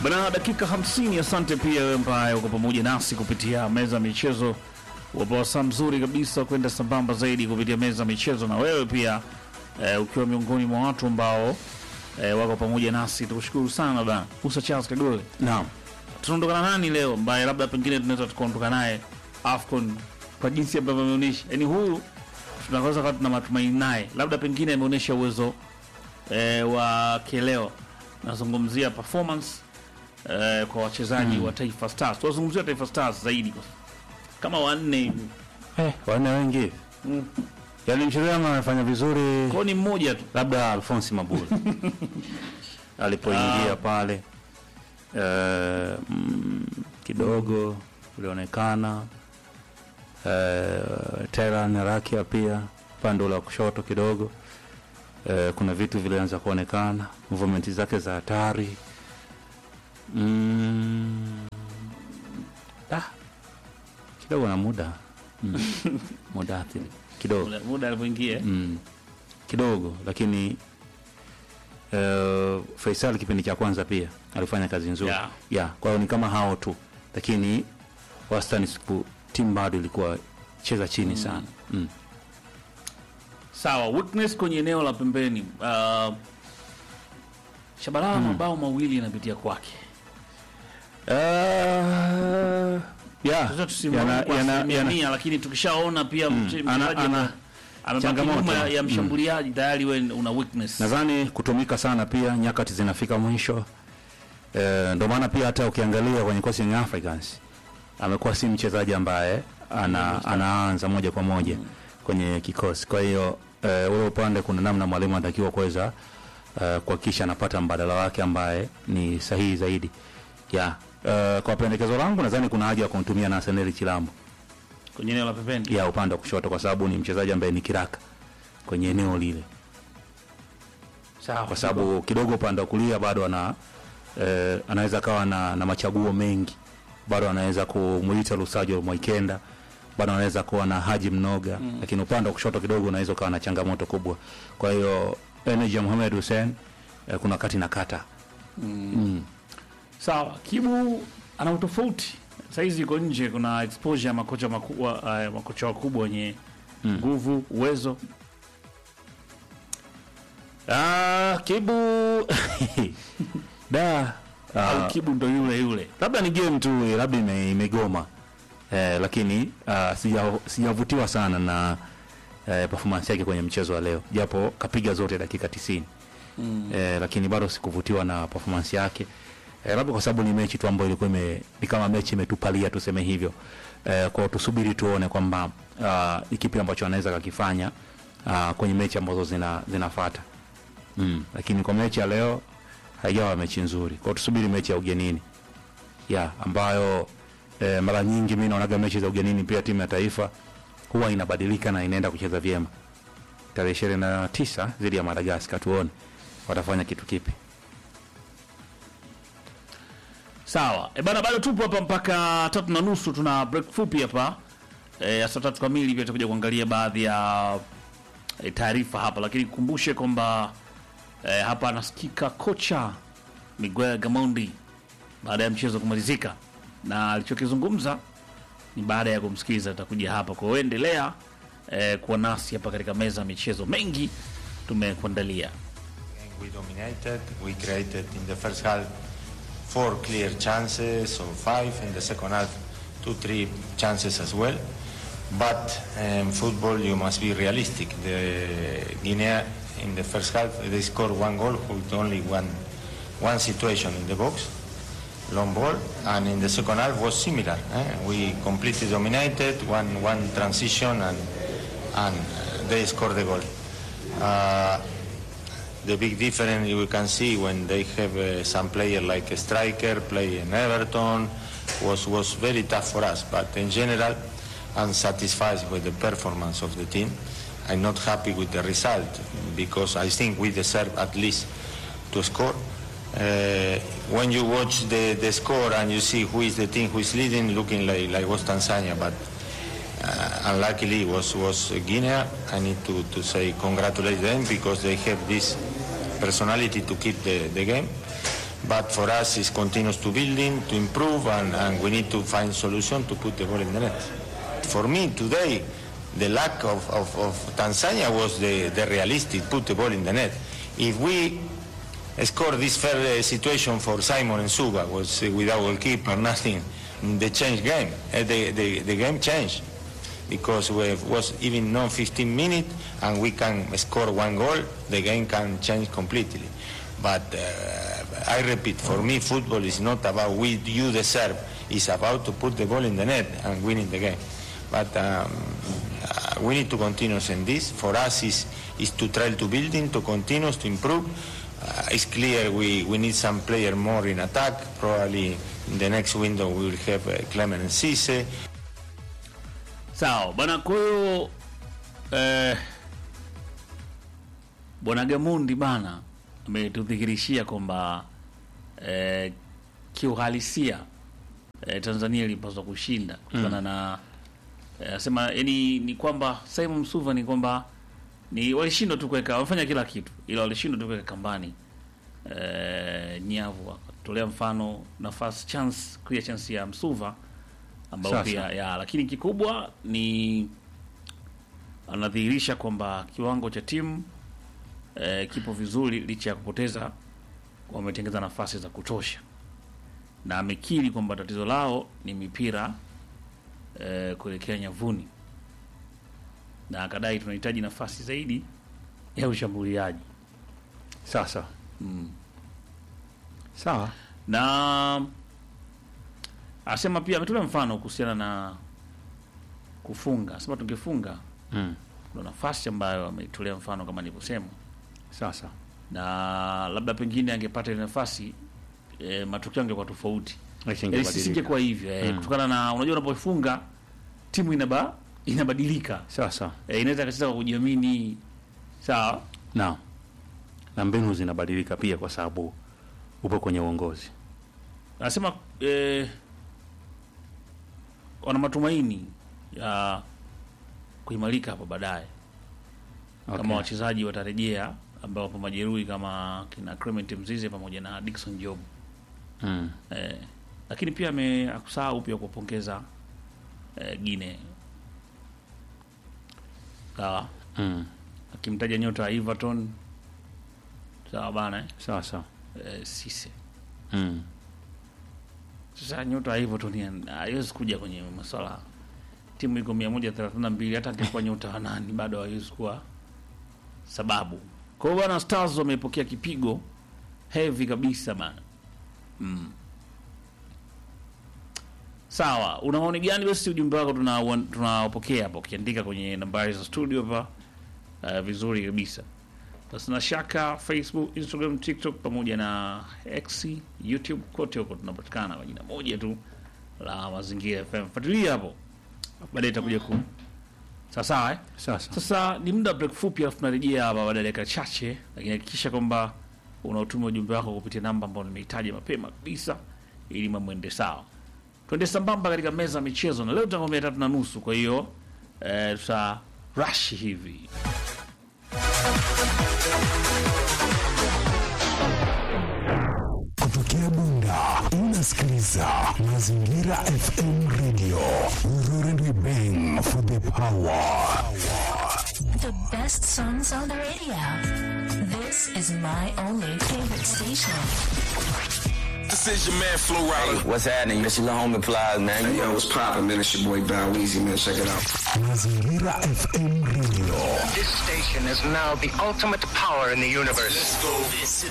Bana, dakika 50. Asante pia wewe ambaye uko pamoja nasi kupitia meza ya michezo. Wapo wasaa mzuri kabisa kwenda sambamba zaidi kupitia meza ya michezo, na wewe pia eh, ukiwa miongoni mwa watu ambao eh, wako pamoja nasi, tukushukuru sana bana. Musa Charles Kagole, Naam. tunaondokana nani leo ambaye labda pengine tunaweza tukaondoka naye AFCON kwa jinsi ambavyo ameonyesha, yaani huyu tunaweza kuwa tuna matumaini naye, labda pengine ameonyesha uwezo eh, wa kileo. Nazungumzia performance eh, kwa wachezaji wa Taifa Stars. Tunazungumzia Taifa Stars zaidi kama wanne hivi, Eh, wanne wengi hivi. Mm. Yaani mchezaji wangu amefanya vizuri kwao ni mmoja tu. labda Alphonse Mabula alipoingia pale eh, mm, kidogo ulionekana eh, Teran Rakia pia upande ule wa kushoto kidogo eh, kuna vitu vilianza kuonekana movement zake za hatari mm, ah, kidogo na muda mm, muda athiri kidogo Muda- muda alipoingia mm, kidogo lakini uh, Faisal kipindi cha kwanza pia alifanya kazi nzuri Yeah. yeah, kwa hiyo ni kama hao tu, lakini wastani siku timu bado ilikuwa cheza chini sana mm. sawa. Weakness kwenye eneo la pembeni, uh, Shabalala mabao mawili yanapitia kwake. Uh, yeah, Sasa tusimame yana- kwa yana- asilimia yana- mia, lakini tukishaona pia mche- Ana- mchezaji ana ame- amebaki changamoto. nyuma ya- ya Mm. mshambuliaji tayari, we una weakness. nadhani kutumika sana pia, nyakati zinafika mwisho eh, ndio maana pia hata ukiangalia kwenye kosi Young Africans amekuwa si mchezaji ambaye ana, anaanza moja kwa moja kwenye kikosi. Kwa hiyo eh, ule upande kuna namna mwalimu anatakiwa kuweza eh, kuhakikisha anapata mbadala wake ambaye ni sahihi zaidi ya eh, kwa pendekezo langu nadhani kuna haja ya kumtumia Nathaniel Chilambo kwenye eneo la pembeni ya upande wa kushoto kwa sababu ni mchezaji ambaye ni kiraka kwenye eneo lile sawa, kwa sababu kidogo upande wa kulia bado ana eh, anaweza kawa na, na machaguo mengi bado anaweza kumuita Lusajo Mwaikenda bado anaweza kuwa na Haji Mnoga mm. lakini upande wa kushoto kidogo unaweza ukawa na changamoto kubwa. Kwa hiyo energy ya Mohamed Hussein eh, kuna kati na kata mm. sawa. Kibu ana utofauti saizi, yuko nje, kuna exposure ya makocha makubwa, uh, makocha wakubwa wenye nguvu, uwezo. Ah, Kibu da Au Kibu ndo yule yule labda ni game tu labda ime, imegoma eh, lakini uh, sija- sijavutiwa sana na eh, performance yake kwenye mchezo wa leo japo kapiga zote dakika 90 mm. eh, lakini bado sikuvutiwa na performance yake eh, labda kwa sababu ni mechi tu ambayo ilikuwa ime, ni kama mechi imetupalia tuseme hivyo eh, kwa tusubiri tuone kwamba uh, ni kipi ambacho anaweza kakifanya uh, kwenye mechi ambazo zina, zinafuata mm. lakini kwa mechi ya leo haijawa mechi nzuri kwao tusubiri mechi ya ugenini ya ambayo eh, mara nyingi mi naonaga mechi za ugenini pia timu ya taifa huwa inabadilika na inaenda kucheza vyema tarehe ishirini na tisa dhidi ya madagaskar tuone watafanya kitu kipi Sawa e bana, bado tupo hapa mpaka tatu na nusu. Tuna break fupi hapa e, ya saa tatu kamili, pia tutakuja kuangalia baadhi ya e, taarifa hapa, lakini kukumbushe kwamba e, hapa anasikika kocha Miguel Gamondi baada ya mchezo kumalizika, na alichokizungumza ni baada ya kumsikiliza, atakuja hapa. Kwa hiyo endelea e, kuwa nasi hapa katika meza ya michezo, mengi tumekuandalia. We dominated. We created in the first half four clear chances or five. In the second half, two, three chances as well. But in football, you must be realistic. The Guinea in the first half they scored one goal with only one one situation in the box, long ball, and in the second half was similar. eh? We completely dominated one one transition and and uh, they scored the goal. Uh, the big difference we can see when they have uh, some player like a striker play in Everton was was very tough for us. But in general, I'm satisfied with the performance of the team. I'm not happy with the result because I think we deserve at least to score. Uh, when you watch the, the score and you see who is the team who is leading, looking like, like was Tanzania, but uh, unluckily was was Guinea. I need to, to say congratulate them because they have this personality to keep the, the game. But for us, it's continuous to building, to improve, and, and we need to find solution to put the ball in the net. For me, today, the lack of, of, of Tanzania was the, the realistic, put the ball in the net. If we score this fair uh, situation for Simon and Suga, was uh, without goalkeeper, nothing, the change game, uh, the, the, the game changed because we was even non 15 minutes and we can score one goal, the game can change completely. But uh, I repeat, for me, football is not about we you deserve. It's about to put the ball in the net and winning the game. But um, uh, we need to continue in this. For us, is is to try to building, to continue, to improve. Uh, it's clear we, we need some player more in attack. Probably in the next window we will have uh, Clement and Cisse. Sawa bwana, kwa hiyo eh, bwana Gamundi bana ametudhihirishia kwamba eh, kiuhalisia eh, Tanzania ilipaswa kushinda kutokana na eh, asema yani ni kwamba Simon Msuva ni kwamba ni walishindwa tu kuweka, wamefanya kila kitu, ila walishindwa tu kuweka kambani eh, nyavu. Akatolea mfano nafasi chance, clear chance ya Msuva ambao Sasa. pia ya, lakini kikubwa ni anadhihirisha kwamba kiwango cha timu eh, kipo vizuri licha ya kupoteza, wametengeza nafasi za kutosha, na amekiri kwamba tatizo lao ni mipira eh, kuelekea nyavuni, na akadai tunahitaji nafasi zaidi ya ushambuliaji Sasa sawa, na asema pia ametolea mfano kuhusiana na kufunga, asema tungefunga mm. kuna nafasi ambayo ameitolea mfano kama nilivyosema, Sasa na labda pengine angepata ile nafasi e, matokeo angekuwa tofauti, Yaani Isingebadilika. sisingekuwa hivyo e, Mm. kutokana na unajua, unapofunga timu inaba inabadilika sasa e, inaweza kacheza kwa kujiamini sawa. na na mbinu zinabadilika pia, kwa sababu upo kwenye uongozi. Anasema e, wana matumaini ya kuimarika hapo baadaye Okay. kama wachezaji watarejea ambao wapo majeruhi kama kina Clement Mzize pamoja na Dickson Job mm. eh, lakini pia ame akusahau pia kuwapongeza eh, Gine sawa, Mm. akimtaja nyota wa Everton sawa bana eh, Sasa eh, Sise. mm. Sasa nyota wa Everton ya- haiwezi kuja kwenye masuala timu iko mia moja thelathini na mbili hata angekuwa nyota wa nani bado haiwezi kuwa sababu. Kwa hiyo bwana, Stars wamepokea kipigo heavy kabisa bana. Mm. Sawa, una maoni gani? Basi ujumbe wako tuna tunaopokea hapa ukiandika kwenye nambari za studio hapa uh, vizuri kabisa. Basi na shaka Facebook, Instagram, TikTok pamoja na X, YouTube kote huko tunapatikana kwa jina moja tu la Mazingira FM. Fuatilia hapo. Baadaye itakuja ku sawa sawa eh? Sasa Sasa ni muda wa break fupi, alafu tunarejea hapa baada ya dakika chache, lakini hakikisha kwamba unautuma ujumbe wako kupitia namba ambayo nimehitaji mapema kabisa, ili mambo ende sawa. Twende sambamba katika meza ya michezo, na leo tutakwambia tatu na nusu. Kwa hiyo eh, tuta rush hivi Kutokea Bunda unasikiliza Mazingira FM Radio. We roar and we bang for the power. The best songs on the radio. This is my only favorite station. This is your man Flo Rida. What's happening? This your little homie Plies, man. Hey, yo, what's poppin', man? It's your boy Bow Weezy, man. Check it out. Mazingira FM Radio. This station is now the ultimate power in the universe. Let's go. This is